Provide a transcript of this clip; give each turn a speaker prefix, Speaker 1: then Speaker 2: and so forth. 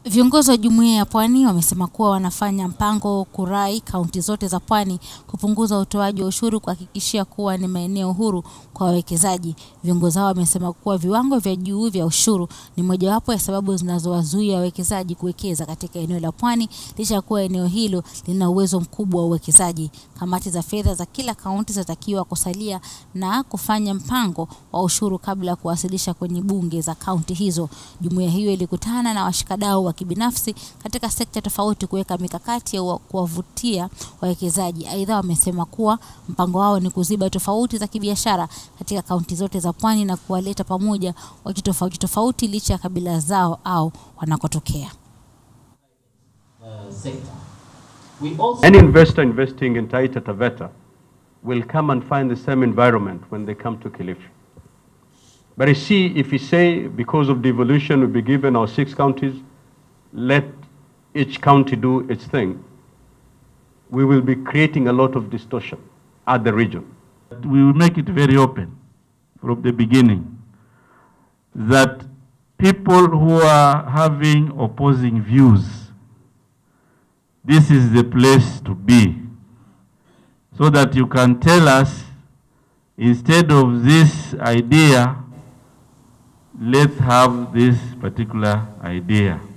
Speaker 1: Viongozi wa jumuiya ya Pwani wamesema kuwa wanafanya mpango kurai kaunti zote za Pwani kupunguza utoaji wa ushuru kuhakikishia kuwa ni maeneo huru kwa wawekezaji. Viongozi hao wamesema kuwa viwango vya juu vya ushuru ni mojawapo ya sababu zinazowazuia wawekezaji kuwekeza katika eneo la Pwani licha ya kuwa eneo hilo lina uwezo mkubwa wa uwekezaji. Kamati za fedha za kila kaunti zinatakiwa kusalia na kufanya mpango wa ushuru kabla ya kuwasilisha kwenye bunge za kaunti hizo. Jumuiya hiyo ilikutana na washikadau wa kibinafsi katika sekta tofauti kuweka mikakati ya kuwavutia wawekezaji. Aidha, wamesema kuwa mpango wao ni kuziba tofauti za kibiashara katika kaunti zote za Pwani na kuwaleta pamoja watu tofauti tofauti licha ya kabila zao au wanakotokea.
Speaker 2: Any investor investing in Taita Taveta will come and find the same environment when they come to Kilifi. But you see, if we say because of devolution we'll be given our six counties, let each county do its thing, we will be creating a lot of distortion at the region.
Speaker 3: We will make it very open from the beginning that people who are having opposing views, this is the place to be. So that you can tell us, instead of this idea, let's have this particular idea.